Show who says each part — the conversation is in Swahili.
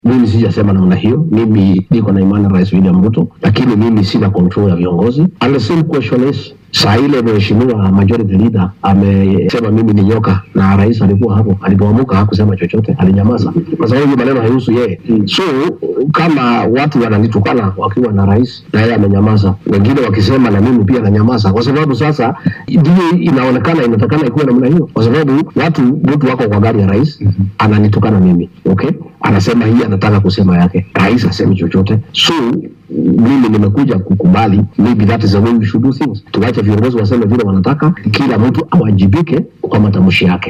Speaker 1: Mimi sijasema namna hiyo. Mimi niko na imani na Rais William Ruto, lakini mimi sina control ya viongozi. And the same question is saa ile mheshimiwa majority leader amesema mimi ni nyoka, na rais alikuwa hapo, alipoamuka hakusema chochote, alinyamaza kwa sababu hiyo maneno haihusu yeye. So kama watu wananitukana wakiwa na rais na yeye amenyamaza, wengine wakisema na mimi pia nanyamaza, kwa sababu sasa ndio inaonekana inatakana ikuwe namna hiyo, kwa sababu watu mtu wako kwa gari ya rais ananitukana mimi, okay, anasema hii, anataka kusema yake, rais asemi chochote, so mimi nimekuja kukubali, maybe that is the way we should do things. Tuwache viongozi waseme vile wanataka, kila mtu awajibike kwa matamshi yake.